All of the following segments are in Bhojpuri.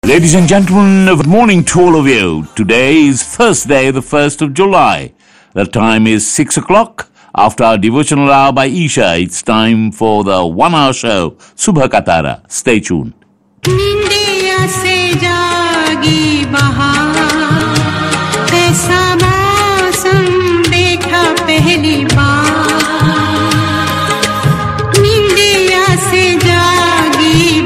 Ladies and gentlemen, good morning to all of you. Today is Thursday, the 1st of July. The time is 6 o'clock. After our devotional hour by Isha, it's time for the one hour show, Subha Katara. Stay tuned. निंदिया से जागी बहार ऐसा मौसम देखा पहली बार निंदिया से जागी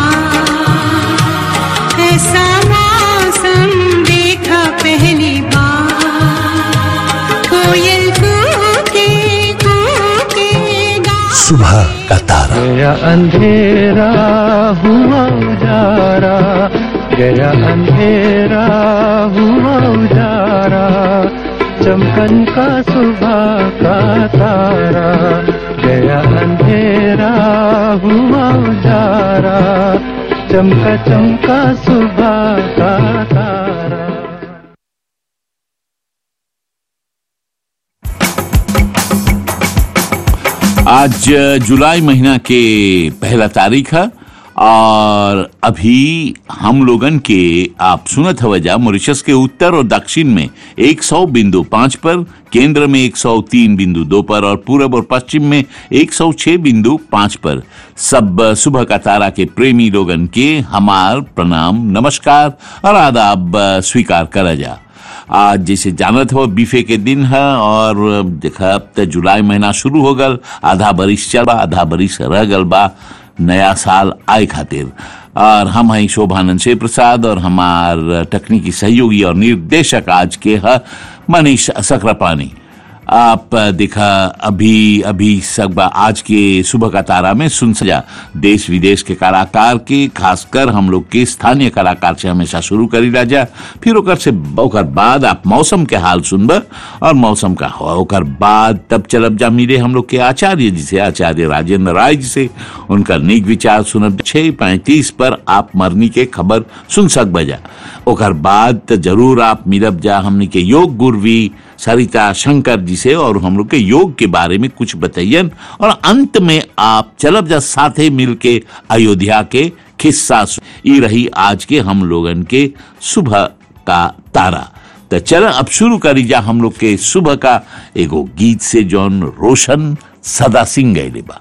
बहार ऐसा मौसम देखा पहली बार कोयल कूके कूके गा सुबह का तारा गया अंधेरा हुआ उजारा गया अंधेरा हुआ उजारा चमकन का सुबह का तारा गया अंधेरा हुआ उजारा चमका चमका सुबह का तारा आज अ, जुलाई महीना के पहला तारीख है और अभी हम लोगन के आप सुनत हवजा मॉरिशस के उत्तर और दक्षिण में 100 बिंदु पाँच पर केंद्र में 103 बिंदु दो पर और पूरब और पश्चिम में 106 बिंदु पाँच पर सब अ, सुबह का तारा के प्रेमी लोगन के हमार प्रणाम नमस्कार और आदाब अ, स्वीकार करा जा आज जैसे जानत हो बीफे के दिन है और देखा अब तो जुलाई महीना शुरू हो गल आधा बरिस चल बा आधा बरिस रह गल बा नया साल आए खातिर और हम हैं शोभानंद शिव प्रसाद और हमार तकनीकी सहयोगी और निर्देशक आज के है मनीष सकरापानी आप देखा अभी अभी सब आज के सुबह का तारा में सुन सजा देश विदेश के कलाकार के खासकर हम लोग के स्थानीय कलाकार से हमेशा शुरू करी राजा फिर ओकर से ओकर बाद आप मौसम के हाल सुनब और मौसम का हो ओकर बाद तब चलब जा मिले हम लोग के आचार्य जी से आचार्य राजेंद्र राय जी से उनका नीक विचार सुनब छह पैंतीस पर आप मरनी के खबर सुन सक बजा ओकर बाद तो जरूर आप मिलब जा हमनी के योग गुरवी सरिता शंकर जी से और हम लोग के योग के बारे में कुछ बताइयन और अंत में आप चलब जा साथे मिल के अयोध्या के खिस्सा सु- ई रही आज के हम लोगन के सुबह का तारा तो चल अब शुरू करी जा हम लोग के सुबह का एगो गीत से जौन रोशन सदा सिंह गैले बा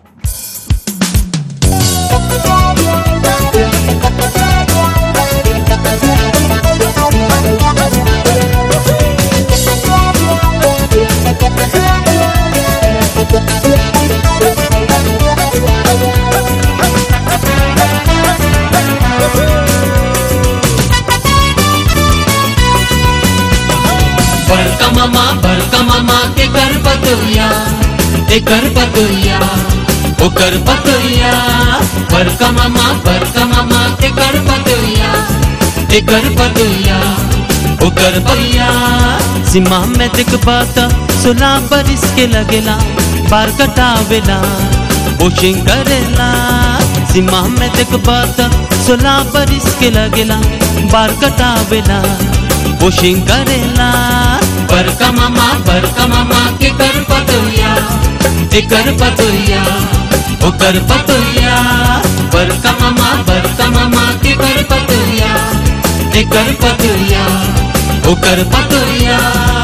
बड़का मामा बड़का मामा के कर पतोया के कर पतोया ओ कर पतोया बड़का मामा बड़का मामा के कर पतोया के कर पतोया ओ कर पतोया सीमा में दिख पाता सुना बरिस के लगेला बार कटावेला वॉशिंग करेला सीमा में दिख पाता सुना बरिस के लगेला बार कटावेला वॉशिंग करेला बड़का मामा बड़का मामा के कर पतोया के कर पतोया ओ कर पतोया बड़का मामा बड़का मामा के कर पतोया के कर पतोया ओ कर पतोया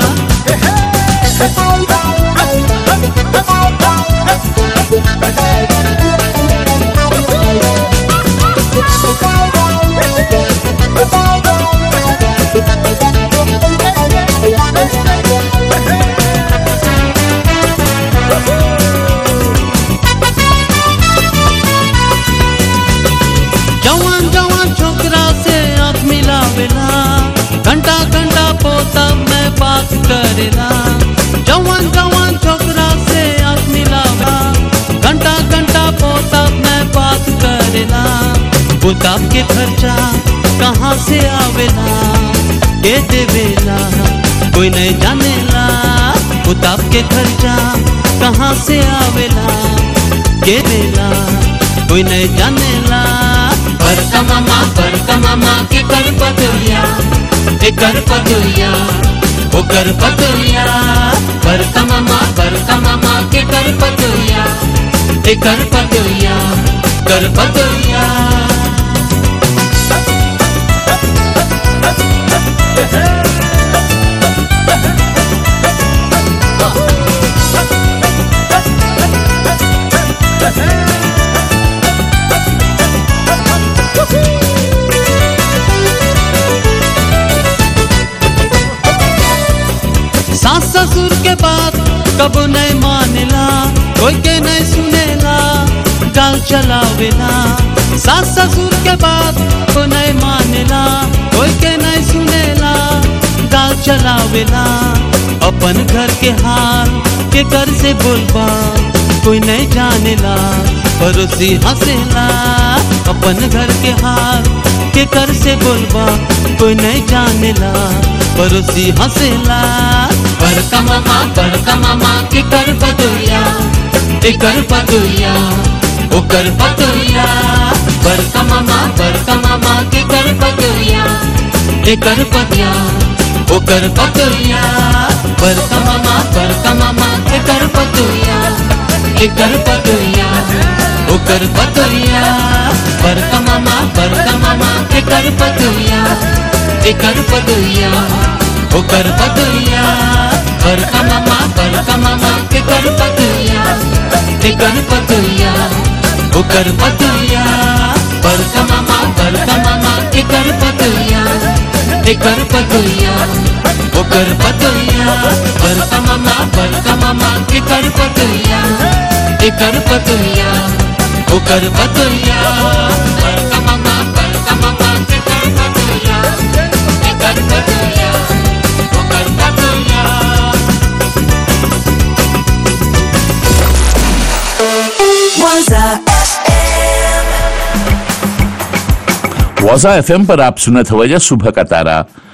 जवान जवान छोकरा से आँख मिलावेला घंटा घंटा पोता में बात करेला जवान जवान छोकरा से आँख मिलावेला घंटा घंटा पोता में बात करेला बुताब के खर्चा कहाँ से आवेला के देवेला कोई नहीं जानेला बुताब के खर्चा कहाँ से आवेला के देला कोई नहीं जानेला बड़का मामा बड़का मामा के कर पतोया के कर पतोया ओ कर पतोया बड़का मामा बड़का मामा के कर पतोया के कर पतोया कर पतोया के बात कब नहीं मानेला कोई के नहीं सुनेला गाल चलावेला सास ससुर के बात को नहीं मानेला कोई के नहीं सुनेला गाल चलावेला अपन घर के हाल के घर से बोलबा कोई नहीं जानेला पड़ोसी हंसेला अपन घर के हाल के कर से बोलबा कोई नहीं जानेला पड़ोसी हंसेला बड़का मामा बड़का मामा के कर बदुया एकर बदुया ओकर बदुया बड़का मामा बड़का मामा के कर बदुया एकर बदुया ओकर बदुया बड़का मामा बड़का मामा के कर बदुया एकर बदुया ओकर बदुया बड़का मामा बड़का मामा के कर बदुया एकर बदुया ओकर बदुया बड़का मामा बड़का मामा के कर बदुया एकर बदुया ओकर बदुया बड़का मामा बड़का मामा के कर बदुया एकर बदुया ओकर बदुया बड़का मामा बड़का मामा के कर बदुया एकर बदुया ओकर बदुया बड़का मामा बड़का मामा के कर बदुया एकर बदुया ओकर बदुया वाजा एफएम पर आप सुनत हवजा सुबह का तारा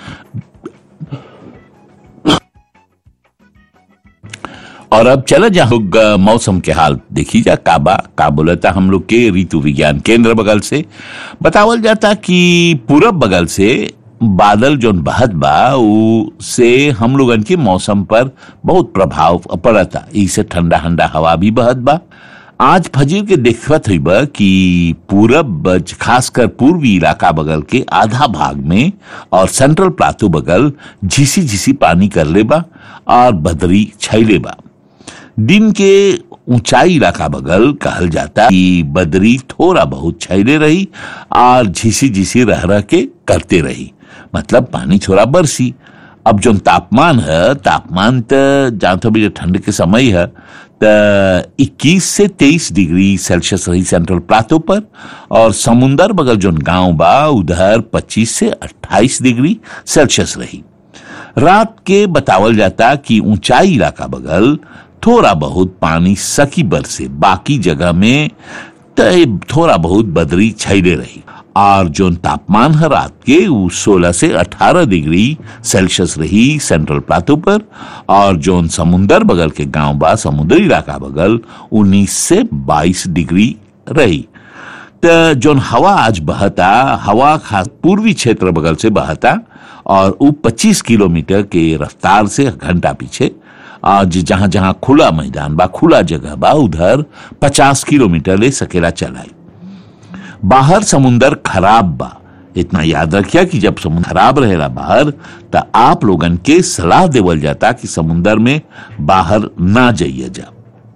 और अब चला जा लोग अ, मौसम के हाल देखी जा काबा का बोलता हम लोग के ऋतु विज्ञान केंद्र बगल से बतावल जाता कि पूरब बगल से बादल जोन बहत बा उ से हम लोगन के मौसम पर बहुत प्रभाव पड़ता इसे ठंडा ठंडा हवा भी बहत बा आज फजीर के देखत हुई बा कि पूरब खासकर पूर्वी इलाका बगल के आधा भाग में और सेंट्रल प्लाटो बगल झिसी झिसी पानी कर ले बा और बदरी छैले बा दिन के ऊंचाई इलाका बगल कहल जाता कि बदरी थोड़ा बहुत छैले रही और झिसी झिसी रह रह के करते रही मतलब पानी थोड़ा बरसी अब जो तापमान है तापमान तो जानते भी ठंड के समय है तो 21 से 23 डिग्री सेल्सियस रही सेंट्रल प्लाटो पर और समुंदर बगल जो गांव बा उधर 25 से 28 डिग्री सेल्सियस रही रात के बतावल जाता कि ऊंचाई इलाका बगल थोड़ा बहुत पानी सकी बरसे बाकी जगह में तय थोड़ा बहुत बदरी छैले रही और जो तापमान है रात के वो 16 से 18 डिग्री सेल्सियस रही सेंट्रल प्लाटो पर और जो समुंदर बगल के गांव बा समुद्री इलाका बगल 19 से 22 डिग्री रही त जोन हवा आज बहता हवा खास पूर्वी क्षेत्र बगल से बहता और वो 25 किलोमीटर के रफ्तार से घंटा पीछे आज जहां जहां खुला मैदान बा खुला जगह बा उधर 50 किलोमीटर ले सकेला चलाई बाहर समुंदर खराब बा इतना याद रखिया कि जब समुद्र खराब रहेला बाहर तो आप लोगन के सलाह देवल जाता कि समुंदर में बाहर ना जाइए जा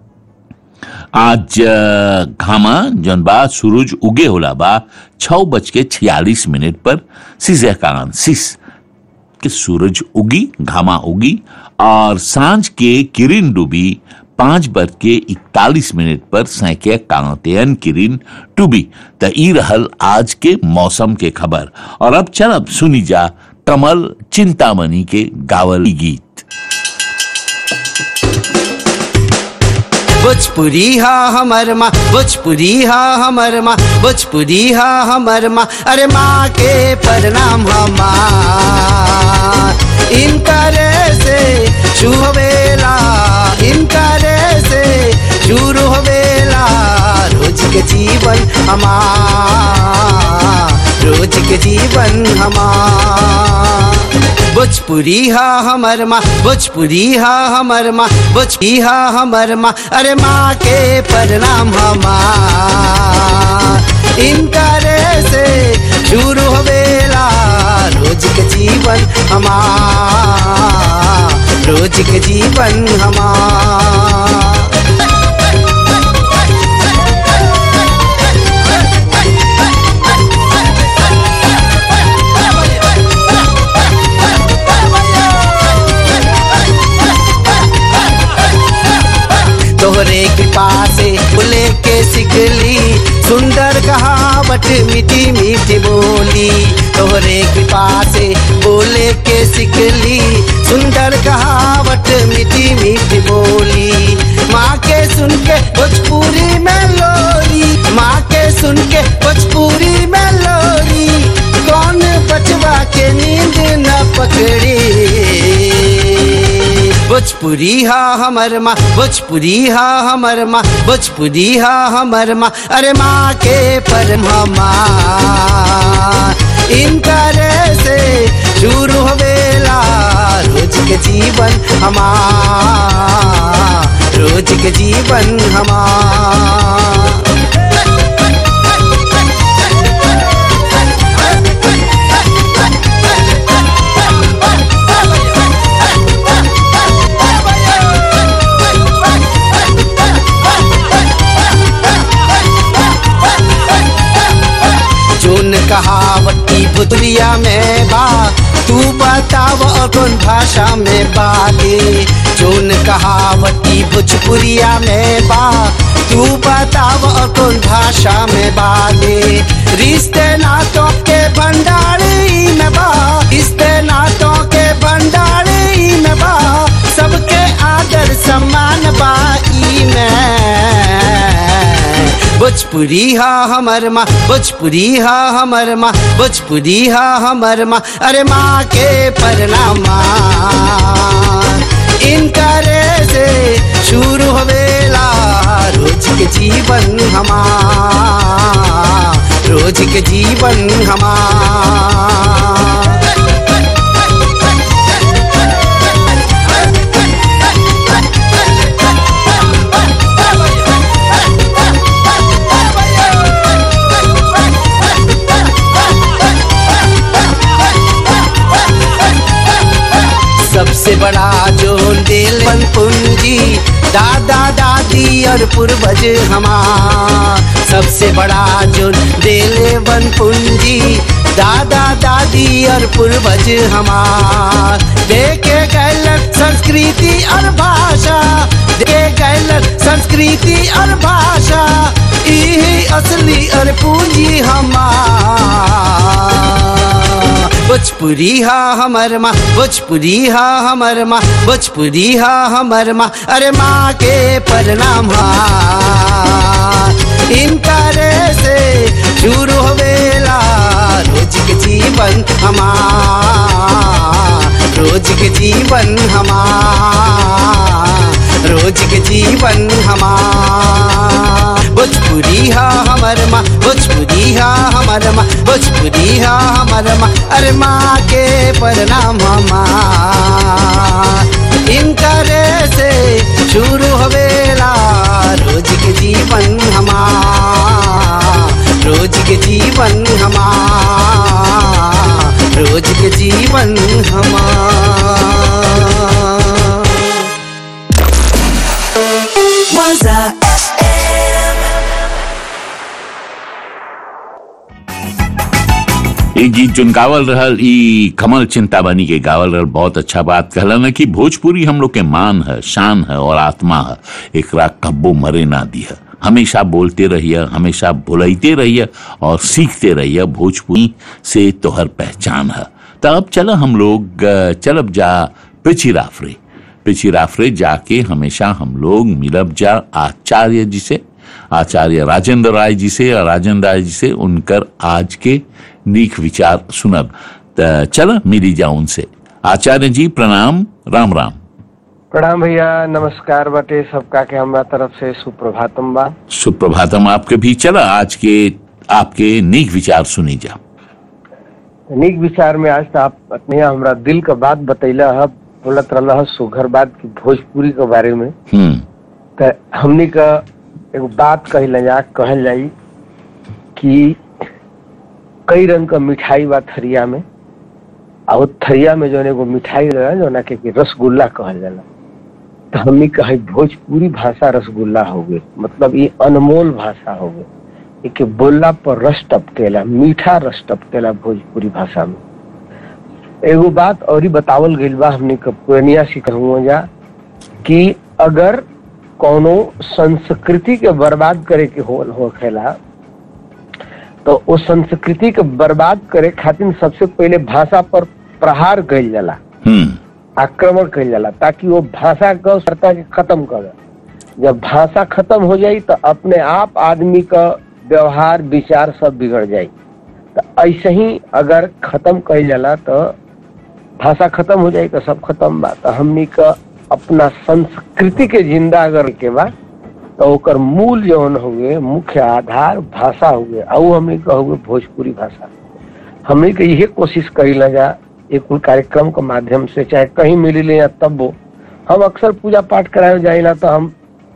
आज अ, घामा जौन बा सूरज उगे होला बा छह बज के छियालीस मिनट पर सीजे कारण सिस कि सूरज उगी घामा उगी और सांझ के किरण डूबी पांच बज के इकतालीस मिनट पर सैके कांतेयन किरण डूबी त ई रहल आज के मौसम के खबर और अब चल अब सुनी जा कमल चिंतामणि के गावल गीत भोजपुरी हा हमर माँ भोजपुरी हा हमर माँ भोजपुरी हा हमर माँ अरे माँ के प्रणाम हमार इनकर से शुभ वेला इनकर से शुरू होवेला रोज के जीवन हमार रोज के जीवन हमार भोजपुरी हा हमर माँ भोजपुरी हा हमर माँ भोजपुरी हा हमर माँ अरे माँ के प्रणाम हमार इनकर से शुरू होवेला रोज के जीवन हमार रोज के जीवन हमार कहावत मीठी मीठी बोली तोहरे कृपा से बोले के सिकली सुंदर कहावत मीठी मीठी बोली माँ के सुन के भोजपुरी में लोरी माँ के सुन के भोजपुरी में लोरी कौन बचवा के नींद न पकड़ी भोजपुरी हा हमर माँ भोजपुरी हा हमर माँ भोजपुरी हा हमर माँ अरे माँ के परमा इनकर से शुरू होवेला रोज के जीवन हमार रोज के जीवन हमार जोन कहावती बुदरिया में बा तू बताव कौन भाषा में बागे जोन कहावती भोजपुरिया में बा तू बताव कौन भाषा में बागे रिश्ते नातों के भंडारी में बा रिश्ते नातों के भंडारी में बा सबके आदर सम्मान बा ई में भोजपुरी हा हमर माँ भोजपुरी हा हमर माँ भोजपुरी हा हमर माँ अरे माँ के परनामा इनकर से शुरू होवेला रोज के जीवन हमार रोज के जीवन हमार सबसे बड़ा जो दिल बन पूंजी दादा दादी और पूर्वज हमार सबसे बड़ा जो दिल बन पूंजी दादा दादी और पूर्वज हमार देखे गलत संस्कृति और भाषा देखे गलत संस्कृति और भाषा यही असली और पूंजी हमार भोजपुरी हा हमर माँ भोजपुरी हा हमर माँ भोजपुरी हा हमर माँ अरे माँ के प्रणाम हा इनकर से शुरू होवेला रोज के जीवन हमार रोज के जीवन हमार रोज के जीवन हमार भोजपुरी हा हमर माँ भोजपुरी हा हमर माँ भोजपुरी हा हमर माँ अरे माँ के प्रणाम हमार इनकर से शुरू होवेला रोज के जीवन हमार रोज के जीवन हमार रोज के जीवन हमार Waza ये गीत जोन गावल रहल ई कमल चिंताबानी के गावल रहल बहुत अच्छा बात कहलन है कि भोजपुरी हम लोग के मान है शान है और आत्मा है एकरा कब्बो मरे ना दिया हमेशा बोलते रहिए हमेशा बुलैते रहिए और सीखते रहिए भोजपुरी से तोहर पहचान है तब चलो हम लोग अ, चलब जा पिछी राफरे पिछी राफरे जाके हमेशा हम लोग मिलब जा आचार्य जी से आचार्य राजेंद्र राय जी से और राजेंद्र राय जी से उनकर आज के नीक विचार सुनब त चल मिली जा उनसे आचार्य जी प्रणाम राम राम प्रणाम भैया नमस्कार बाटे सबका के हमरा तरफ से सुप्रभातम बा सुप्रभातम आपके भी चला आज के आपके नीक विचार सुनी जा नीक विचार में आज तो आप अपने हमरा दिल का बात बतैला है बोलत रहला है सुघर बात की भोजपुरी के बारे में हम्म तो हमनी का एगो बात कहल जा कहल जाई कि कई रंग का मिठाई बा थरिया में आ वो थरिया में जो एगो मिठाई रहा जो के कि रसगुल्ला कहल जाला तो हमनी कहे भोजपुरी भाषा रसगुल्ला हो गए मतलब ये अनमोल भाषा हो गए एक बोलला पर रस टपकेला मीठा रस टपकेला भोजपुरी भाषा में एगो बात और ही बतावल गइल बा हमने के पुरनिया सिखहुआ जा कि अगर कौनो संस्कृति के बर्बाद करे के हो होखेला तो तो वो संस्कृति के बर्बाद करे खातिर सबसे पहले भाषा पर प्रहार कइल जाला हम्म आक्रमण कइल जाला ताकि वो भाषा के सरता के खत्म करे जब भाषा खत्म हो जाई तो अपने आप आदमी का व्यवहार विचार सब बिगड़ जाई तो ऐसे ही अगर खत्म कइल जाला तो भाषा खत्म हो जाई तो सब खत्म बा तो हमनी का अपना संस्कृति के जिंदा अगर के बा तो ओकर मूल जौन हुए मुख्य आधार भाषा हुए और हमनी का हुए भोजपुरी भाषा हमनी के यही कोशिश करी जा एक कुल कार्यक्रम के माध्यम से चाहे कहीं मिली ले या तब वो हम अक्सर पूजा पाठ कराए जाइला तो हम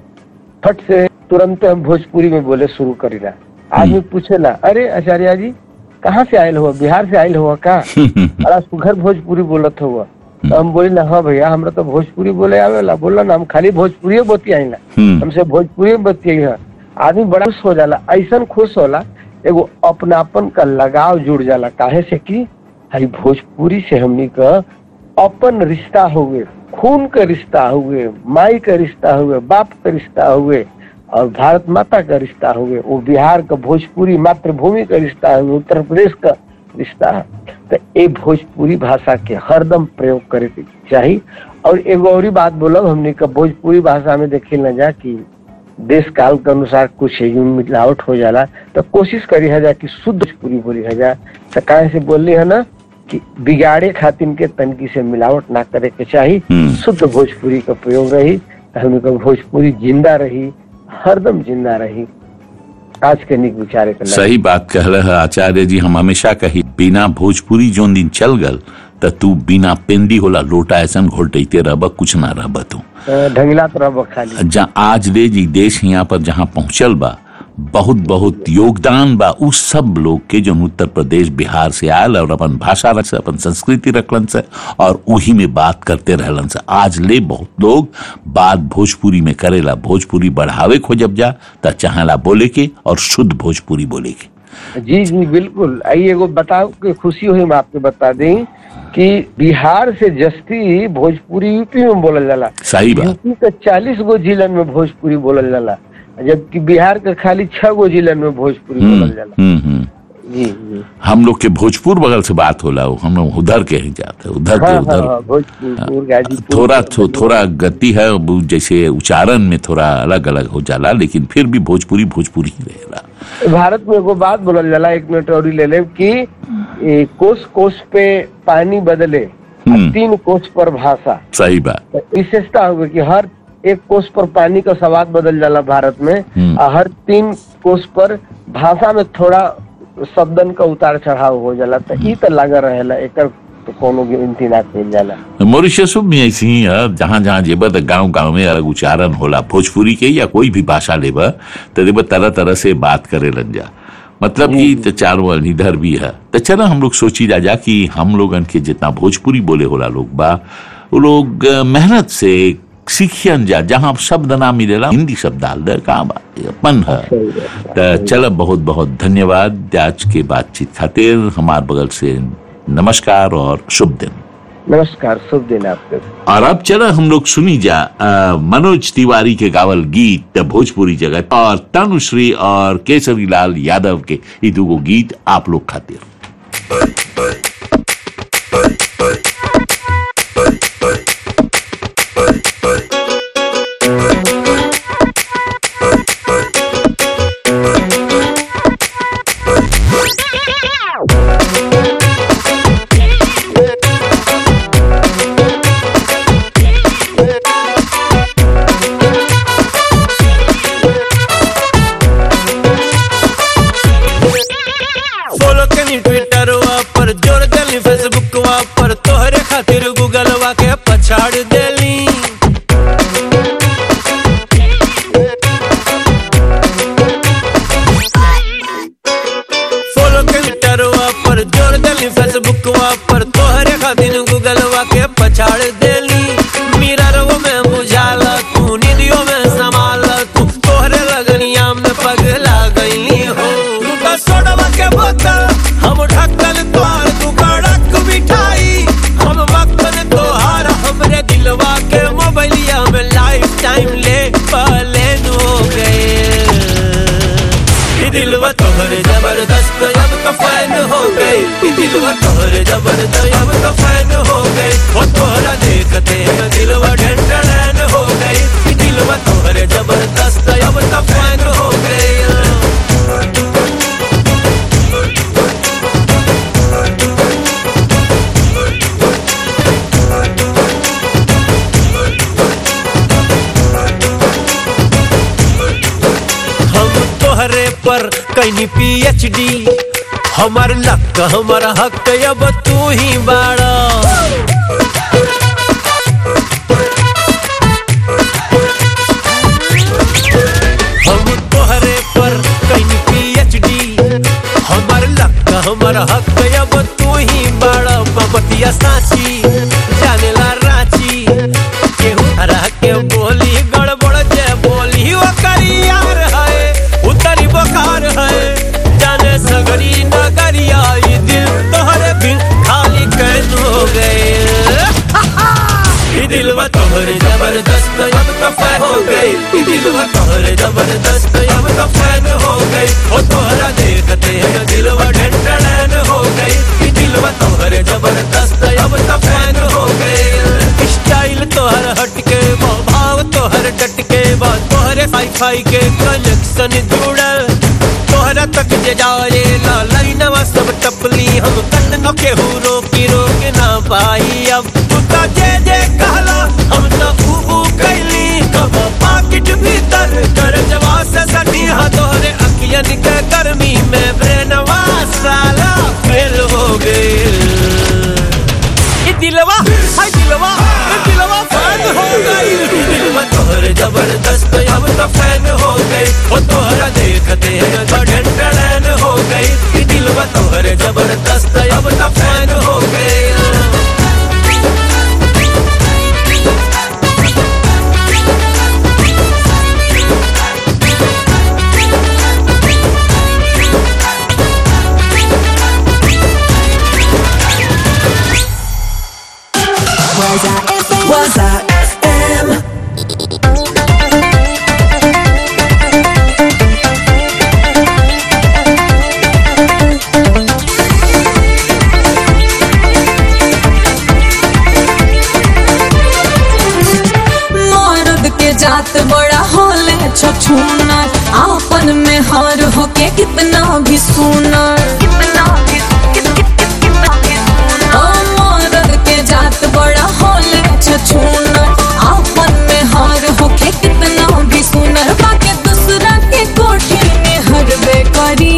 फट से तुरंत हम भोजपुरी में बोले शुरू करीला आदमी पूछेला अरे आचार्य जी कहाँ से आयल हुआ बिहार से आयल हुआ का बड़ा सुघर भोजपुरी बोलत हुआ तो हम बोली हाँ भैया हमरा तो भोजपुरी बोले आवेला बोला ना हम खाली भोजपुरी बतियाइला हम्म हमसे भोजपुरी में बतियाई है आदमी बड़ा खुश हो जाला ऐसा खुश होला एगो अपनापन का लगाव जुड़ जाला काहे से कि हई भोजपुरी से हमनी का अपन रिश्ता हुए खून का रिश्ता हुए माई का रिश्ता हुए बाप का रिश्ता हुए और भारत माता का रिश्ता हुए वो बिहार का भोजपुरी मातृभूमि का रिश्ता हुए उत्तर प्रदेश का रिश्ता है तो ये भोजपुरी भाषा के हरदम प्रयोग करे के चाहिए और एगो और ही बात बोलब हमने का भोजपुरी भाषा में देखे न जा कि देश काल के अनुसार कुछ यूं मिलावट हो जाला तो कोशिश करी है जा कि शुद्ध भोजपुरी बोली है जा तो काहे से बोली है ना कि बिगाड़े खातिर के तनकी से मिलावट ना करे के चाहिए हम्म। शुद्ध भोजपुरी का प्रयोग रही तो हमने का भोजपुरी जिंदा रही हरदम जिंदा रही आज के निक विचारे के सही बात कह रहे हैं आचार्य जी हम हमेशा कही बिना भोजपुरी जोन दिन चल गल त तू बिना पेंदी होला लोटा ऐसन घोटते रहब कुछ ना रहब तू ढंगिला तो रह खाली जहाँ आज ले जी देश यहाँ पर जहाँ पहुंचल बा बहुत बहुत योगदान बा उस सब लोग के जो उत्तर प्रदेश बिहार से आयल और अपन भाषा रख से अपन संस्कृति रखलन से और उही में बात करते रहलन से आज ले बहुत लोग बात भोजपुरी में करेला भोजपुरी बढ़ावे खोजब जा त चाहेला बोले के और शुद्ध भोजपुरी बोले के जी जी बिल्कुल आई एगो बताओ कि खुशी हुई मैं आपको बता दें कि बिहार से जस्ती भोजपुरी यूपी में बोलल जाला सही बात यूपी के चालीस गो जिलन में भोजपुरी बोलल जाला जबकि बिहार के खाली छह गो जिलन में भोजपुरी हम्म, बोलल जाला हम्म, हम्म। जी जी हम लोग के भोजपुर बगल से बात होला वो हम लोग उधर के ही जाते उधर के हाँ हाँ उधर हाँ भोजपुर गाजीपुर थोड़ा थो, थोड़ा गति है वो जैसे उच्चारण में थोड़ा अलग अलग हो जाला लेकिन फिर भी भोजपुरी भोजपुरी ही रहेला भारत में एगो बात बोलल जाला एक मिनट और ही ले ले कि ए, कोस कोस पे पानी बदले हम्म। तीन कोस पर भाषा सही बात तो विशेषता हुए कि हर एक कोष पर पानी का स्वाद बदल जाला भारत में हम्म। और हर तीन कोष पर भाषा में थोड़ा शब्दन का उतार चढ़ाव हो जाला तो ई तो लगा रहेला एकर तो कोनो गिनती ना कइल जाला मॉरिशस में ऐसी ही है जहाँ जहाँ जेबा तो गांव गांव में अलग उच्चारण होला भोजपुरी के या कोई भी भाषा लेबा तो देबा तरह तरह से बात करे लग जा मतलब कि तो चारों इधर भी है तो चलो हम लोग सोची जा जा कि हम लोगन के जितना भोजपुरी बोले होला लोग बा वो लोग अ, मेहनत से सीखियन जा जहाँ शब्द ना मिलेला हिंदी शब्द डाल दे कहाँ बा ये अपन है तो चलो बहुत बहुत धन्यवाद आज के बातचीत खातिर हमार बगल से नमस्कार और शुभ दिन नमस्कार शुभ दिन आपके और अब चलो हम लोग सुनी जा अ, मनोज तिवारी के गावल गीत भोजपुरी जगत और तनुश्री और केसरी लाल यादव के ये दुगो गीत आप लोग खातिर फॉलो कनी ट्विटर पर जोड़ देली फेसबुक पर तोहरे खातिर गूगल के पछाड़ देली फॉलो कनी ट्विटर पर जोड़ देली फेसबुक पर तोहरे खातिर गूगल के पछाड़ देली मिरर में बुझाला तू निदियों में संभाला तू तोहरे लगनिया में पगला गईली हो तू तो सोडवा के बोतल हम ढक्कन तोड़ तू कड़क मिठाई हम वक्तन तोहार हमरे दिलवा के मोबाइलिया में लाइफ टाइम ले पलेन हो गए ये दिलवा तोहरे जबरदस्त दिलवा तोहरे जबरदस्त अब तो फैन हो गई वो तोहरा देखते हैं दिलवा ढंढन हो गई दिलवा तोहरे जबरदस्त अब तो फैन हो गई हम तोहरे पर कहीं पीएचडी हमार लक हमारा हक अब तू ही बाड़ा हम तोहरे पर कहीं पीएचडी हमार लक हमार हक अब तू ही बाड़ा बबतिया साची जानेला रांची केहू हरा के बोली गड़बड़ जे बोली वो करियार है उतरी बुखार है जाने सगरी नगरिया ये दिल तोहरे बिन खाली कैद हो गए ये दिलवा तोहरे जबरदस्त अब तो फैन हो गई ये दिलवा तोहरे जबरदस्त अब तो फैन हो गई ओ तोहरा देखते हैं दिलवा ढंढन हो गई ये दिलवा तोहरे जबरदस्त अब तो फैन हो गई स्टाइल तोहर हटके बा, भाव तोहर डटके बा तोहरे फाई फाई के कनेक्शन जुड़ल तोहरा तक जे जाए ला लाइनवा सब टपली हम कट न केहू रोकी रोक ना पाई अब तू तो जे जे कहला हम तो ऊ ऊ कैली कब पाकिट भीतर कर जवा से सटी हा तोहरे अखियन के गर्मी में ब्रेनवा साला फेल हो गए ये दिलवा हाय दिलवा ये दिलवा फैन हो गई ये दिलवा तोहरे जबरदस्त अब तो फैन हो गई वो तोहरा देखते हैं गढ़न गढ़न हो गई ये दिलवा तोहरे जबरदस्त अब तो फैन हो गई Waza FM. मर्द के जात बड़ा होले छछूनर आपन में हार होके कितना भी सुनर ओ मर्द के जात बड़ा होले छछूनर आपन में हार होके कितना भी सुनर बाके दूसरा के कोठी में हरबे करी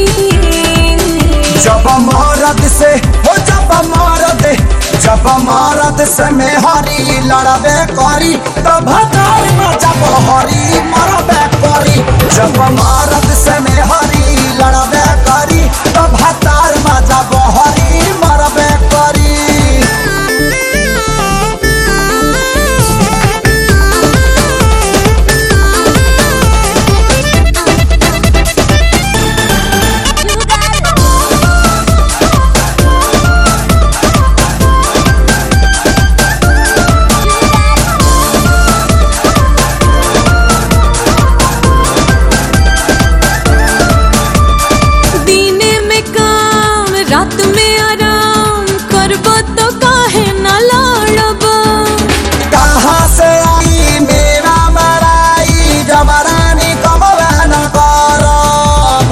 जब मरद से हो जब मरद जब मरद से में हरी लड़बे करी तब हटाई में जब हरी मरबे करी जब मरद से में हरी लड़बे करी तब हतार में जब हरी मरबे करी दीने में काम रात में आराम करबो तो काहे न लड़बो कहाँ से आई मेरा मराई जबरानी कमला न करब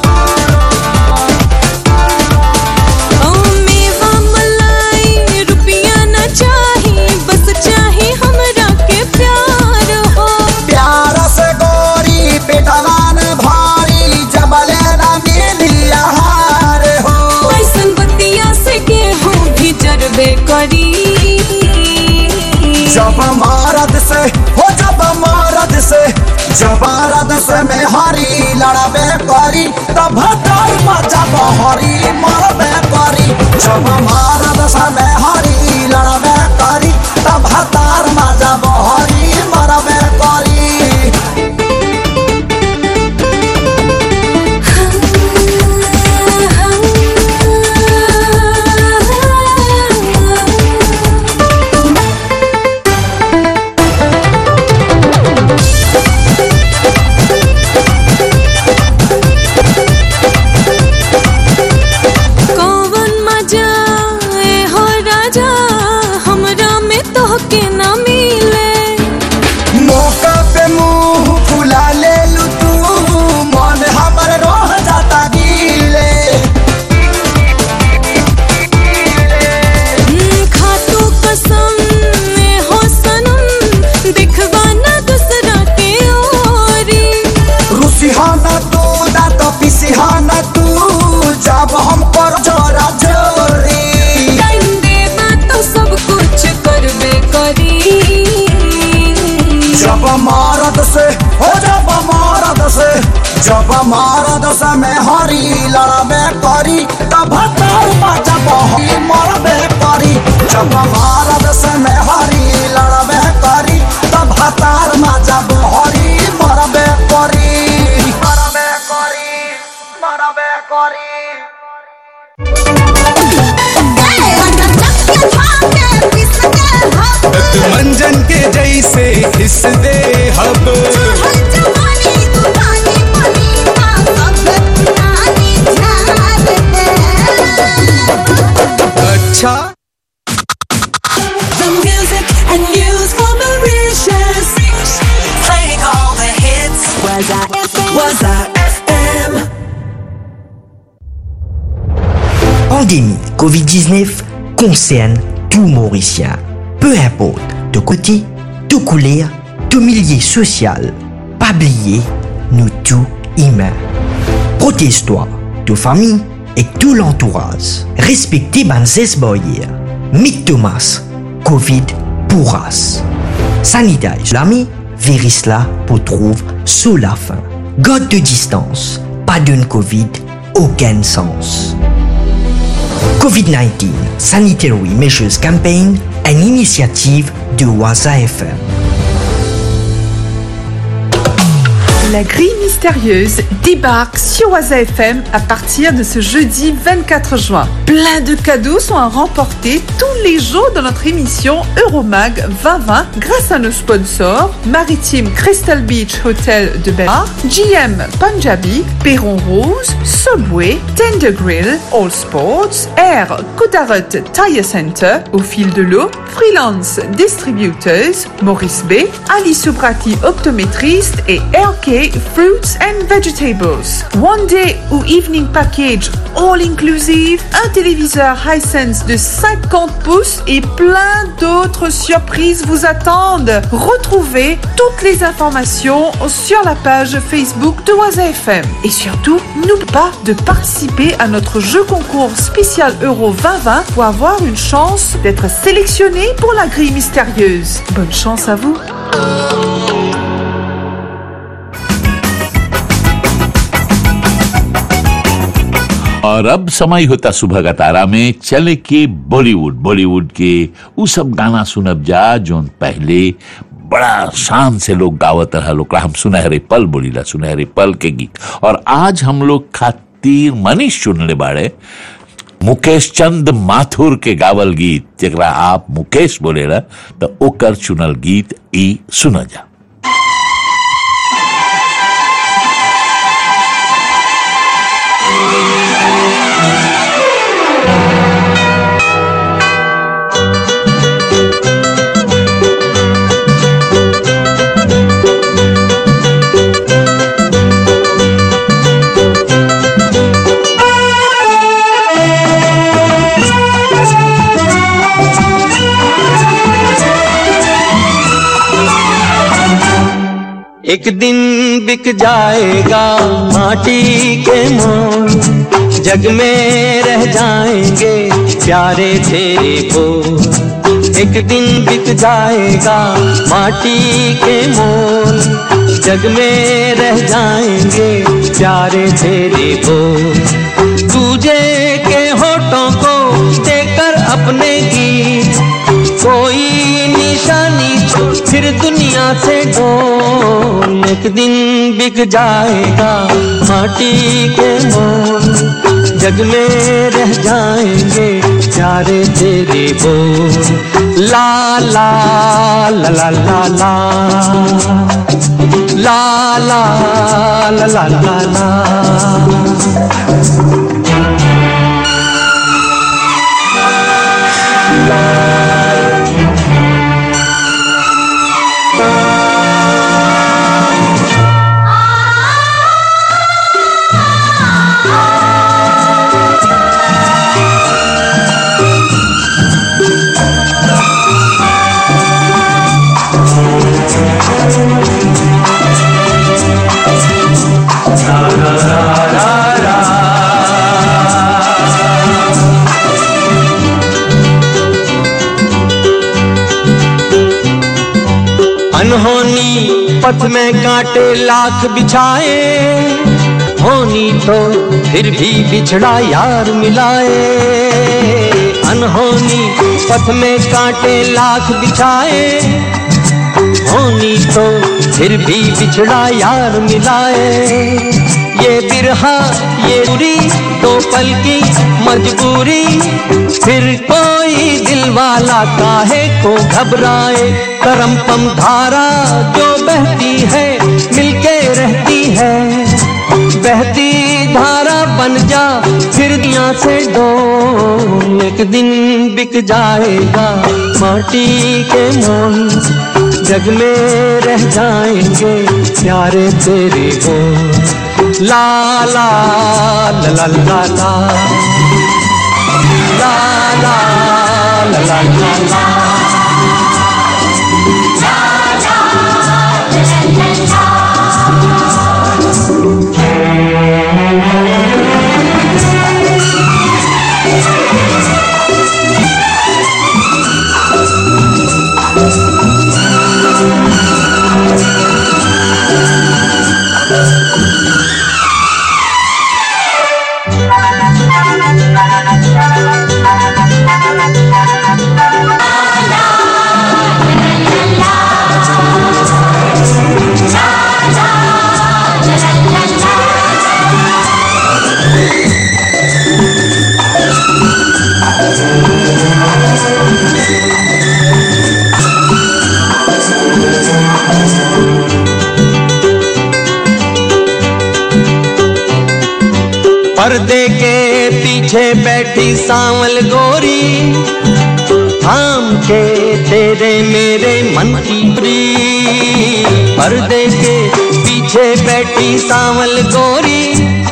ओ मेवा मलाई रुपया न चाही बस चाही हमरा के प्यार हो प्यार से गोरी पिटवान भारी जबले न मिली आहार हो ऐसन बतिया से गेहूं भी जरबे करी जब मरद से हो जब मरद से जब मरद से में हरी लड़बे करी तब हटाई जब हरी मरबे करी जब मरद से में हरी लड़बे करी तब हतार जब हरी मरबे करी कौन जब मरद से में हरी लड़बे करी तब तार मजा बहरी मरबे करी जब मरद से में हरी लड़बे करी तब तार मजा बहरी मरबे करी मरबे करी मरबे करी मंजन के जैसे हिस दे हब अच्छा The music and news for Mauritius. Playing all the hits. Was I FM? Was I FM? Pandémie Covid-19 concerne tout Mauricien. Peu importe de côté, de couleur, de milieu social. Pas oublier, nous tous humains. Protège-toi, de famille et tout l'entourage. Respectez Banzes Boyer. Mick Thomas, Covid pourras. Sanitize l'ami, virus là pour trouver sous la fin. God de distance, pas d'une Covid, aucun sens. COVID-19 Sanitary Measures Campaign, une initiative de Waza FM. La grille mystérieuse débarque sur Waza FM à partir de ce jeudi 24 juin. Plein de cadeaux sont à remporter tous les jours dans notre émission Euromag 2020 grâce à nos sponsors Maritime Crystal Beach Hotel de Belmar, GM Punjabi, Perron Rose, Subway, Tender Grill, All Sports, Air Kodarut Tire Center, Au fil de l'eau, Freelance Distributors, Maurice B, Ali Subrati Optométriste et RK Fruits and Vegetables. One Day ou Evening Package All Inclusive, un téléviseur Hisense de 50 pouces et plein d'autres surprises vous attendent. Retrouvez toutes les informations sur la page Facebook de Waza FM. Et surtout, n'oubliez pas de participer à notre jeu concours spécial Euro 2020 pour avoir une chance d'être sélectionné pour la grille mystérieuse. Bonne chance à vous. और अब समय होता सुबह का तारा में चले के बॉलीवुड बॉलीवुड के उ सब गाना सुनब जा जोन पहले बड़ा शान से लोग गावत रहा लोग हम सुनहरे पल बोलीला सुनहरे पल के गीत और आज हम लोग खातिर मनीष चुनले बाड़े मुकेश चंद माथुर के गावल गीत जरा आप मुकेश बोलेला तो ओकर चुनल गीत ई सुन जा एक दिन बिक जाएगा माटी के मोल जग में रह जाएंगे प्यारे तेरे बोल एक दिन बिक जाएगा माटी के मोल जग में रह जाएंगे प्यारे तेरे बोल तुझे के होठों को देकर अपने गीत कोई निशानी छोड़ फिर दुनिया से डोल एक दिन बिक जाएगा माटी के मोल जग में रह जाएंगे प्यारे तेरे बोल ला ला ला ला ला ला ला ला ला ला ला ला अनहोनी पथ में कांटे लाख बिछाए होनी तो फिर भी बिछड़ा यार मिलाए अनहोनी पथ में कांटे लाख बिछाए होनी तो फिर भी बिछड़ा यार मिलाए ये बिरहा ये बुरी दो पल की मजबूरी फिर कोई दिल वाला काहे को घबराए करम पम धारा जो बहती है मिलके रहती है बहती धारा बन जा फिर दिया से दो एक दिन बिक जाएगा माटी के मोल जग में रह जाएंगे प्यारे तेरे हो ला ला ला ला ला ला ला ला ला ला ला ला पर्दे के पीछे बैठी सांवल गोरी थाम के तेरे मेरे मन की प्री पर्दे के पीछे बैठी सांवल गोरी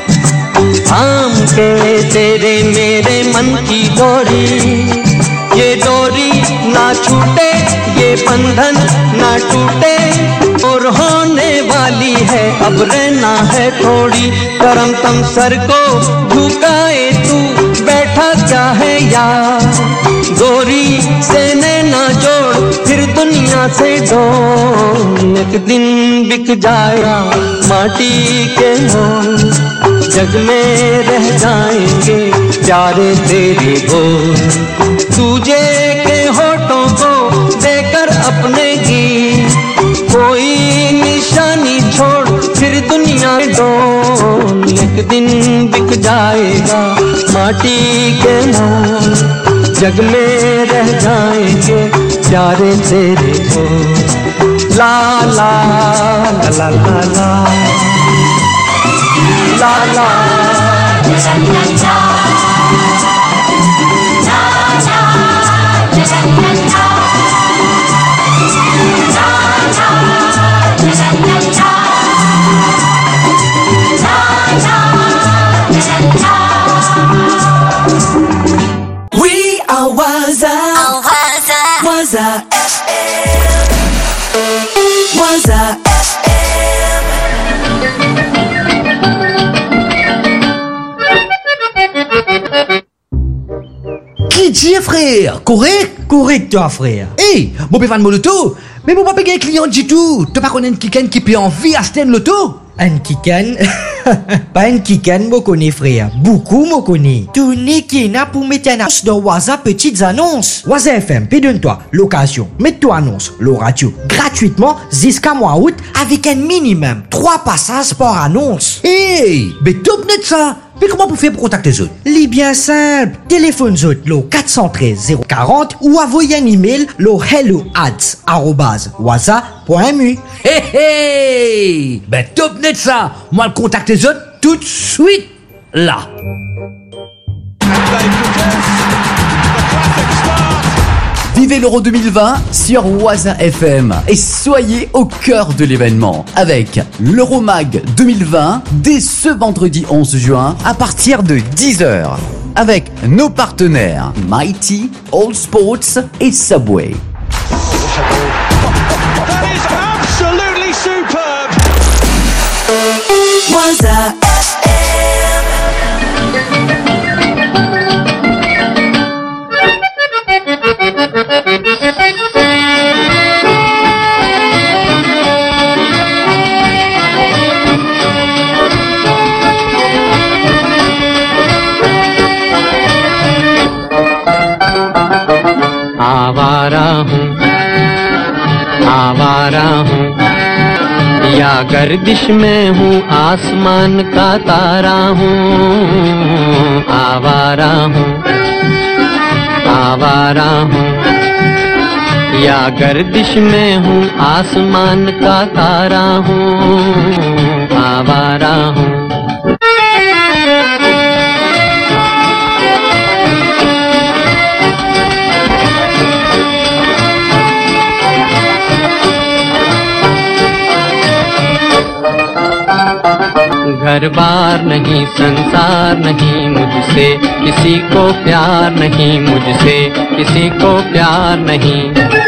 थाम के तेरे मेरे मन की डोरी ये डोरी ना छूटे ये बंधन ना टूटे और होने वाली है अब रहना है थोड़ी करम तम सर को झुकाए तू बैठा क्या है यार गोरी से ना जोड़ फिर दुनिया से डोल एक दिन बिक जाएगा माटी के मोल जग में रह जाएंगे प्यारे तेरे बोल तुझे के होठों को देकर अपने गीत कोई निशानी छोड़ फिर दुनिया डोल एक दिन बिक जाएगा माटी के मोल जग में रह जाएंगे प्यारे तेरे को ला ला ला ला ला ला ला ला We are Waza. Waza FM. Waza Qui dit frère Correct Correct toi frère Hey, mon péfan mon loto Mais mon papa un client du tout Tu pas connaître quelqu'un qui peut en vie à Sten Loto Un kikan Pas un kikan, moi connais frère. Beaucoup moi connais. Tout qui n'a pour mettre une annonce dans Waza petites annonces. Waza FM, donne-toi l'occasion. Mets-toi annonce, le radio, gratuitement jusqu'à mois août avec un minimum 3 passages par annonce. Hey, mais top net ça Mais comment vous faites pour contacter les autres Les bien simple. Téléphone autres, le 413 040 ou envoyez un email le hello ads waza.mu. Hey hey Ben top net ça Moi le contacte les autres tout de suite là Vivez l'Euro 2020 sur Waza FM et soyez au cœur de l'événement avec l'Euromag 2020 dès ce vendredi 11 juin à partir de 10h avec nos partenaires Mighty, All Sports et Subway. Absolutely superb. Waza आवारा हूँ आवारा हूँ या गर्दिश में हूँ आसमान का तारा हूँ आवारा हूँ आवारा हूँ या गर्दिश में हूँ आसमान का तारा हूँ आवारा हूँ घर बार नहीं संसार नहीं मुझसे किसी को प्यार नहीं मुझसे किसी को प्यार नहीं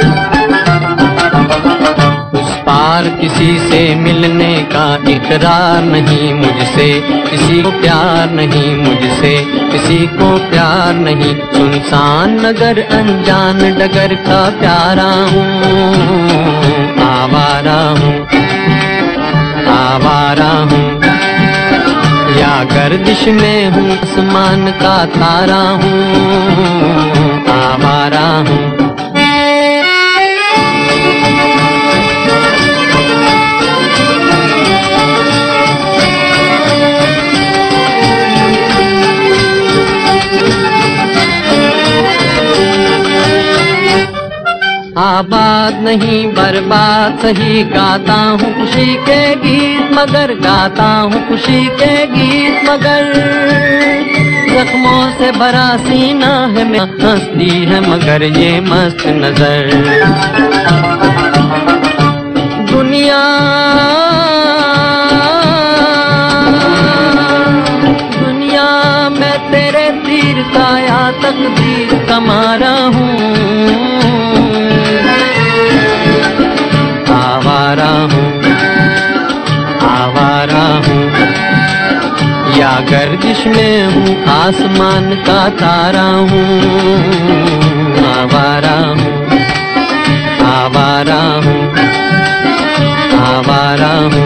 उस पार किसी से मिलने का इकरार नहीं मुझसे किसी को प्यार नहीं मुझसे किसी को प्यार नहीं सुनसान नगर अनजान डगर का प्यारा हूँ आवारा हूँ आवारा हूँ या गर्दिश में हूँ आसमान का तारा हूँ आवारा हूँ आबाद नहीं बर्बाद सही गाता हूँ खुशी के गीत मगर गाता हूँ खुशी के गीत मगर जख्मों से भरा सीना है मैं हंसती है मगर ये मस्त नजर दुनिया दुनिया में तेरे तीर का या तकदीर कमारा हूँ आवारा हूँ आवारा हूँ या गर्दिश में हूँ आसमान का तारा हूँ आवारा हूँ आवारा हूँ आवारा हूँ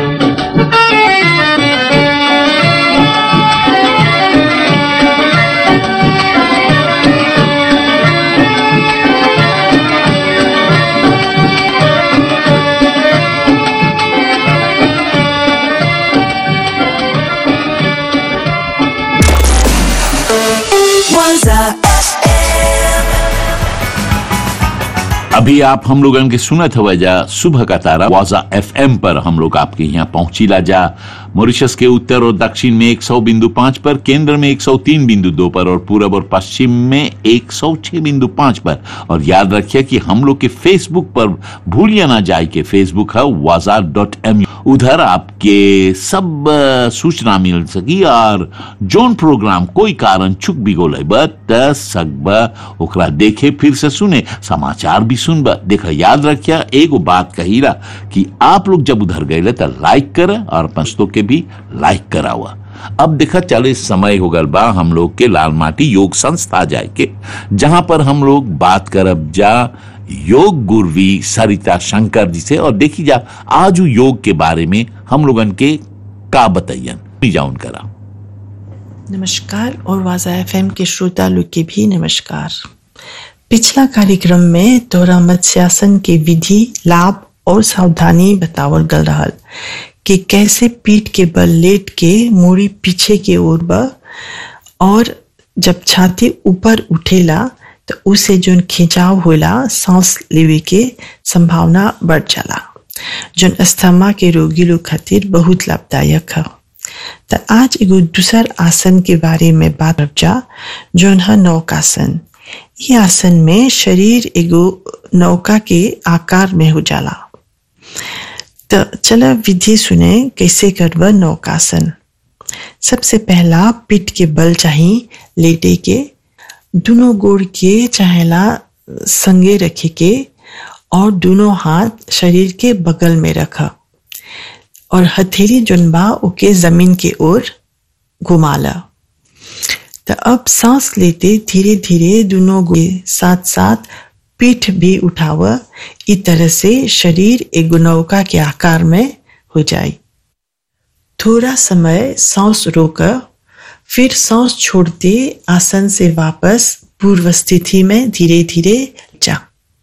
Was I अभी आप हम लोगन के सुनत हवा जा सुबह का तारा वाजा एफएम पर हम लोग आपके यहाँ पहुंचीला जा मॉरिशस के उत्तर और दक्षिण में 100 बिंदु पाँच पर केंद्र में 103 बिंदु दो पर और पूरब और पश्चिम में 106 बिंदु पाँच पर और याद रखिए कि हम लोग के फेसबुक पर भूलिए ना जाए कि फेसबुक है वाजा डॉट एम उधर आपके सब अ, सूचना मिल सकी और जोन प्रोग्राम कोई कारण चुक भी गोले बत सकब ओकरा देखे फिर से सुने समाचार भी सुनब देखा याद रखिया एगो बात कहीला कि आप लोग जब उधर गए तो लाइक कर और पंचतों के भी लाइक करावा अब देखा चलो इस समय हो गल बा हम लोग के लाल माटी योग संस्था जाए के जहां पर हम लोग बात करब जा योग गुरवी सरिता शंकर जी से और देखी जा आज उ योग के बारे में हम लोगन के का बताइयन जाउन करा नमस्कार और वाजा एफएम के श्रोता लोग के भी नमस्कार पिछला कार्यक्रम में तोरा मत्स्यासन के विधि लाभ और सावधानी बतावल गल रहल कि कैसे पीठ के बल लेट के मूड़ी पीछे के ओर बा और जब छाती ऊपर उठेला तो उसे जोन खिंचाव होला सांस लेवे के संभावना बढ़ जाला जोन अस्थमा के रोगी लोग खातिर बहुत लाभदायक है तो आज एगो दूसर आसन के बारे में बात करब जा जोन है नौकासन ये आसन में शरीर एगो नौका के आकार में हो जाला तो चलो विधि सुने कैसे करब नौकासन सबसे पहला पीठ के बल चाहिए लेटे के दोनों गोड़ के चाहेला संगे रखे के और दोनों हाथ शरीर के बगल में रखा और हथेली जुनबा ओके जमीन के ओर घुमाला तो अब सांस लेते धीरे धीरे दोनों गोड़े साथ साथ पीठ भी उठावा इस तरह से शरीर एक नौका के आकार में हो जाए थोड़ा समय सांस रोकर फिर सांस छोड़ते आसन से वापस पूर्व स्थिति में धीरे धीरे जा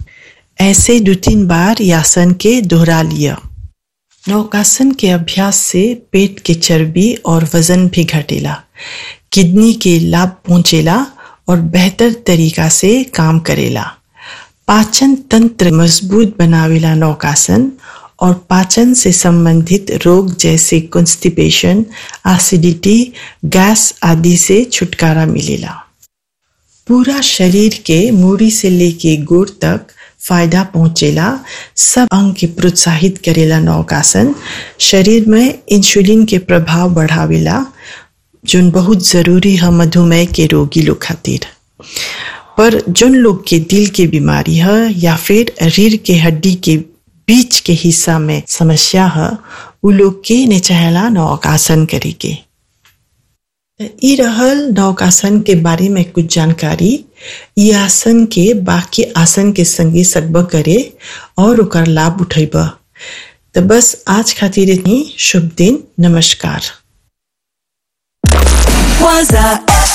ऐसे दो तीन बार यासन के दोहरा लिया नौकासन के अभ्यास से पेट के चर्बी और वजन भी घटेला किडनी के लाभ पहुंचेला और बेहतर तरीका से काम करेला पाचन तंत्र मजबूत बनावेला नौकासन और पाचन से संबंधित रोग जैसे कॉन्स्टिपेशन एसिडिटी गैस आदि से छुटकारा मिलेला पूरा शरीर के मूड़ी से लेके गोड़ तक फायदा पहुंचेला सब अंग के प्रोत्साहित करेला नौकासन शरीर में इंसुलिन के प्रभाव बढ़ावेला जोन बहुत जरूरी है मधुमेह के रोगी लोग खातिर पर जोन लोग के दिल के बीमारी है या फिर रीढ़ के हड्डी के बीच के हिस्सा में समस्या है उ लोग के ने चाहेला नौकासन करे के ई रहल नौकासन के बारे में कुछ जानकारी ई आसन के बाकी आसन के संगे सकब करे और ओकर लाभ उठेब तो बस आज खातिर इतनी शुभ दिन नमस्कार Waza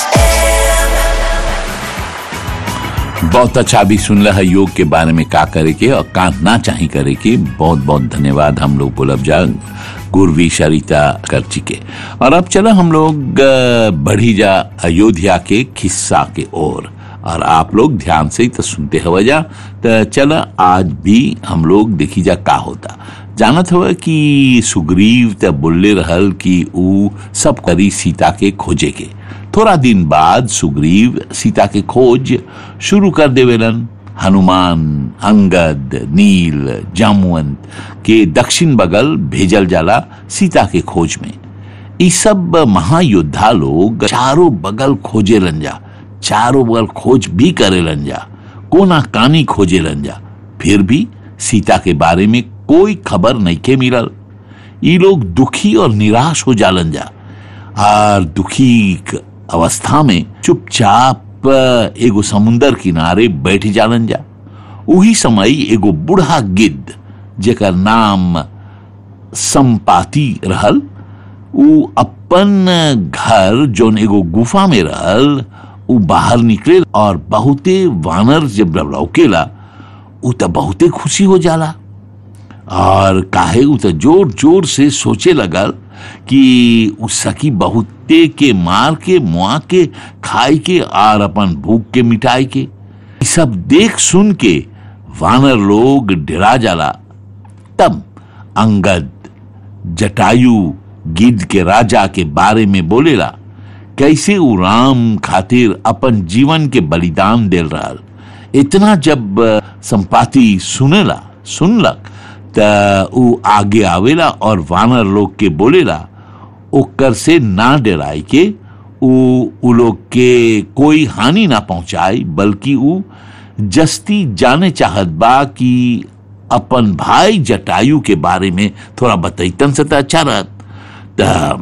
बहुत अच्छा भी सुन रहा है योग के बारे में का करे के और का ना चाहे करे के बहुत बहुत धन्यवाद हम लोग बोलब जा गुरवी सरिता करची के और अब चला हम लोग अ, बढ़ी जा अयोध्या के खिस्सा के ओर और आप लोग ध्यान से ही तो सुनते हवा जा तो चला आज भी हम लोग देखी जा का होता जानत हवा कि सुग्रीव त बोलले रहल कि ऊ सब करी सीता के खोजे के थोड़ा दिन बाद सुग्रीव सीता के खोज शुरू कर देवेलन हनुमान अंगद नील जामवंत के दक्षिण बगल भेजल जाला सीता के खोज में ई सब महायोद्धा लोग चारों बगल खोजे जा चारों बगल खोज भी करे जा कोना कानी खोजे जा फिर भी सीता के बारे में कोई खबर नहीं के मिलल ई लोग दुखी और निराश हो जालन जा और दुखी क- अवस्था में चुपचाप एगो समुंदर किनारे बैठ जालन जा उही समय एगो बूढ़ा गिद्ध जेकर नाम संपाति रहल उ अपन घर जोन एगो गुफा में रहल उ बाहर निकले और बहुते वानर जब लौकेला उ त बहुते खुशी हो जाला और काहे उ त जोर जोर से सोचे लगल कि उ सकी बहुते के मार के मुआ के खाए के और अपन भूख के मिटाए के ई सब देख सुन के वानर लोग डरा जाला तब अंगद जटायु गिद्ध के राजा के बारे में बोलेला कैसे उ राम खातिर अपन जीवन के बलिदान देल रहल इतना जब अ, संपाति सुनेला सुनलक त उ आगे आवेला और वानर लोग के बोलेला ओकर से ना डराए के उ उ लोग के कोई हानि ना पहुंचाए बल्कि उ जस्ती जाने चाहत बा कि अपन भाई जटायु के बारे में थोड़ा बतैतन से त अच्छा रहत त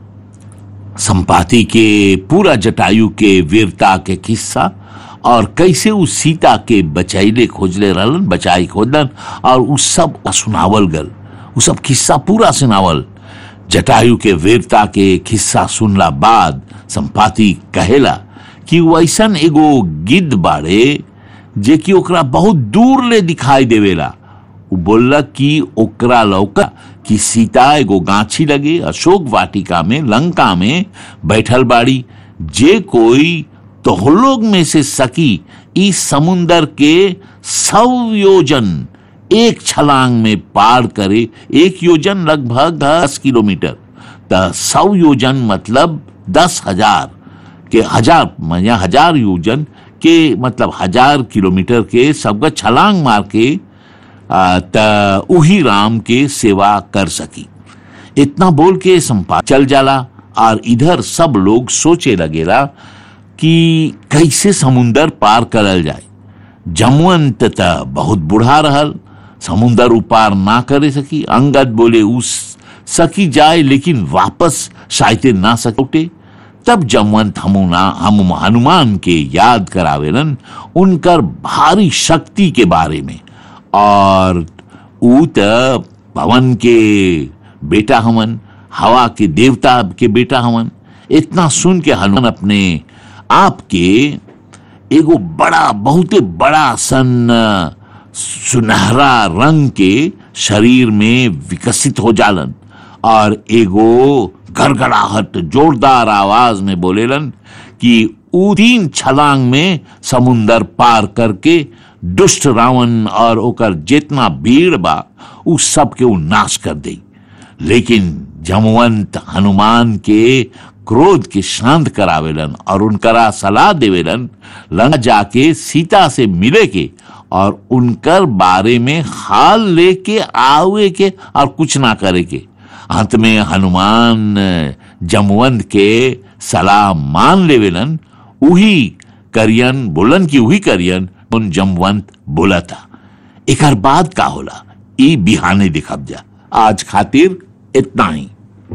संपाति के पूरा जटायु के वीरता के किस्सा और कैसे उस सीता के बचैले खोजले रहलन बचाई खोजलन और उस सब सुनावल गल उ सब किस्सा पूरा सुनावल जटायु के वीरता के किस्सा सुनला बाद संपाति कहेला कि वैसन एगो गिद्ध बाड़े जे कि ओकरा बहुत दूर ले दिखाई देवेला उ बोलला कि ओकरा लौका कि सीता एगो गाछी लगे अशोक वाटिका में लंका में बैठल बाड़ी जे कोई तोहलोग में से सकी इस समुंदर के सौ योजन एक छलांग में पार करे एक योजन लगभग दस किलोमीटर त सौ योजन मतलब दस हजार के हजार या हजार योजन के मतलब हजार किलोमीटर के सबका छलांग मार के आ, त उही राम के सेवा कर सकी इतना बोल के संपा चल जाला और इधर सब लोग सोचे लगेला कि कैसे समुंदर पार करल जाए जमवंत त बहुत बूढ़ा रहल समुंदर उपार ना करे सकी अंगद बोले उस सकी जाए लेकिन वापस शायद ना सकोटे तब जमवंत हमुना हम हनुमान के याद करावेलन उनकर भारी शक्ति के बारे में और ऊ त पवन के बेटा हवन हवा के देवता के बेटा हवन इतना सुन के हनुमान अपने आप के एगो बड़ा बहुते बड़ा सन सुनहरा रंग के शरीर में विकसित हो जालन और एगो गड़गड़ाहट जोरदार आवाज में बोलेलन कि ऊ तीन छलांग में समुंदर पार करके दुष्ट रावण और ओकर जितना भीड़ बा उ सब के उ नाश कर दे लेकिन जमवंत हनुमान के क्रोध के शांत करावेलन और उनकरा सलाह देवेलन लंका जाके सीता से मिले के और उनकर बारे में हाल लेके आवे के और कुछ ना करे के अंत में हनुमान जमवंत के सलाह मान लेवेलन उही करियन बोलन की उही करियन उन जमवंत बोला था एकर बाद का होला ई बिहाने दिखब जा आज खातिर इतना ही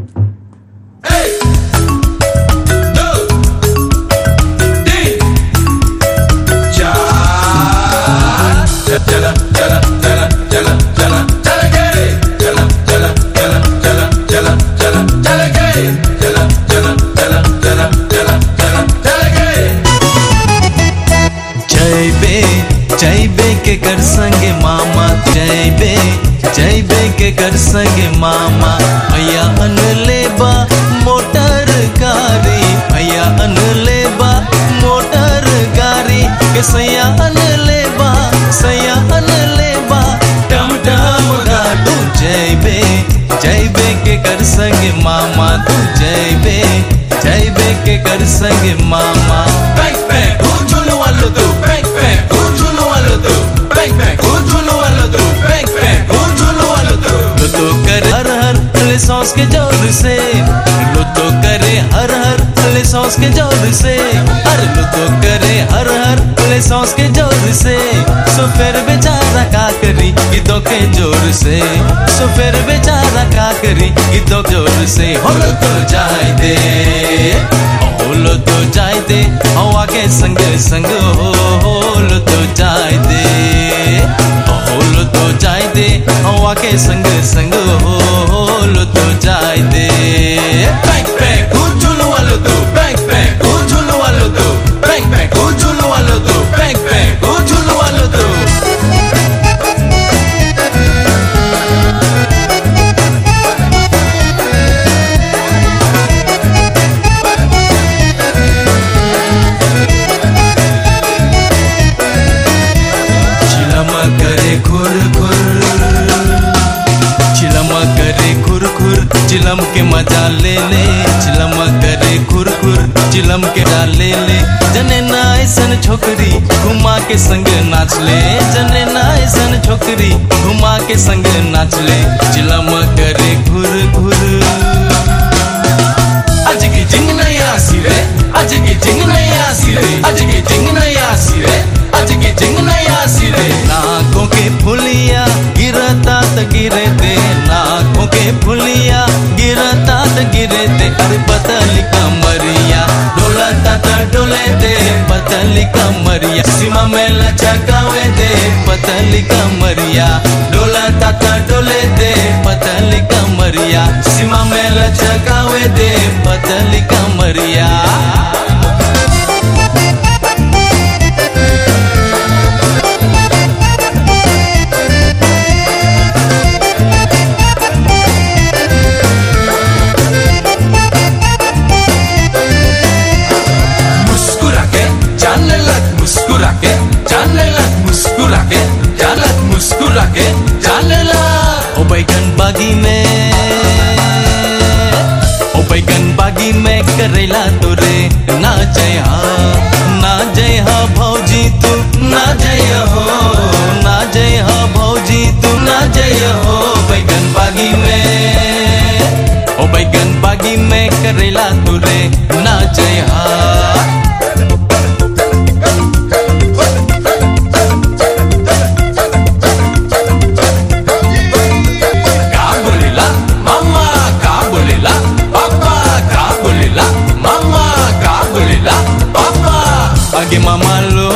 जय बे जय बे के कर संगे मामा जय बे जय बे के कर संगे मामा भैया अन लेबा मोटर गाड़ी भैया अन लेबा मोटर गाड़ी के सैया अन लेबा सैया अन लेबा टम टम गाडू जय बे जय बे के कर संगे मामा तू जय बे जय बे के कर संगे मामा बैंक बैंक झुलू वालो तू बैंक बैंक झुलू वालो तू बैंक बैंक झुलू वालो तू बैंक बैंक झुलू वालो तू लो तो करे हर हर ले सॉस के जोर से लो तो करे हर हर ले सॉस के जोर से अरे लो तो करे हर हर ले सॉस के जोर से सो फिर बेचारा का करी गीतों के जोर से सो फिर बेचारा का करी गीतों के जोर से हो लो तो जाए दे होलो तो जाए दे हवा के संग संग हो होलो तो जाए दे होलो तो जाए दे हवा के संग संग हो होलो तो जाए दे बैंक बैंक झूलो वालो तो बैंक बैंक झूलो वालो तो बैंक बैंक झूलो वालो तो बैंक बैंक झूलो वालो तो चिलमा करे खुर खुर चिलमा करे खुर खुर चिलम के मजा ले ले चिलमा करे खुर खुर चिलम के डाल ले ले जने ना ऐसन छोकरी घुमा के संग नाच ले जने ना ऐसन छोकरी घुमा के संग नाच ले चिलमा करे घुर घुर आज की जिंग नहीं आसी रे आज की जिंग नहीं आसी रे आज की जिंग नहीं आसी रे आज की जिंग नहीं आसी रे नाकों के फुलिया गिरता त गिरे दे नाकों के फुलिया गिरता त गिरे दे अरे पतली कमरिया डोलता त डोले दे पतली कमरिया सीमा में लचकावे दे पतली कमरिया डोलता त डोले दे पतली कमरिया सीमा में लचकावे दे पतली कमरिया मुस्कुरा के जाने लग मुस्कुरा के जाने लग मुस्कुरा के जाने लग मुस्कुरा के जाने लग ओ बैगन बागी में ओ बैगन बागी में करेला तोरे ना जय हा ना जय हा भौजी तू ना जय हो ना जय हा भौजी तू ना जय हो बैगन बागी में ओ बैगन बागी में करेला तोरे ना जय हा का बोलेला मामा का बोलेला पापा का बोलेला मामा का बोलेला पापा आगे मामा लो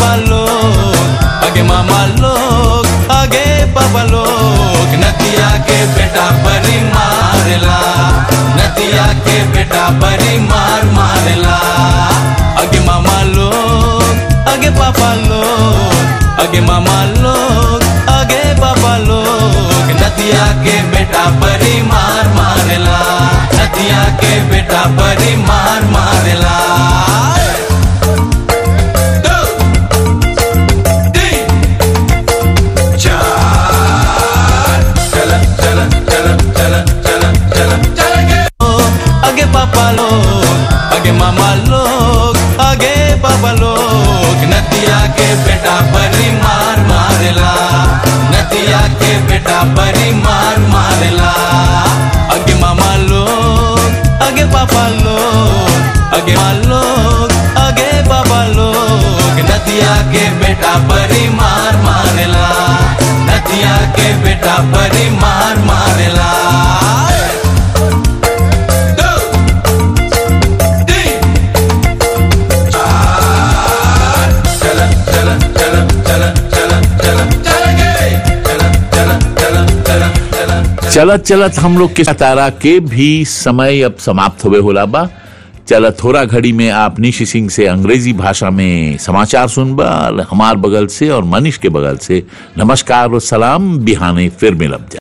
मामा लोग आगे मामा लोग आगे पापा लोग नदिया के बेटा बड़ी मारला नदिया के बेटा बड़ी मार मारला आगे मामा लोग आगे पापा लोग आगे मामा लोग आगे पापा लोग नदिया के बेटा बड़ी मार मारला नदिया के बेटा बड़ी मार मारला आगे पापा लोग आगे मामा लोग आगे पापा लोग नदिया के बेटा बड़ी मार मारला नदिया के बेटा बड़ी मार मारला आगे मामा लोग आगे पापा लोग आगे माँ लोग आगे पापा लोग नदिया के बेटा बड़ी मार मारला नदिया के बेटा बड़ी मार मारला चलत चलत हम लोग के तारा के भी समय अब समाप्त हुए होला बा चलत थोड़ा घड़ी में आप निशी सिंह से अंग्रेजी भाषा में समाचार सुनबा हमार बगल से और मनीष के बगल से नमस्कार और सलाम बिहाने फिर मिलब जा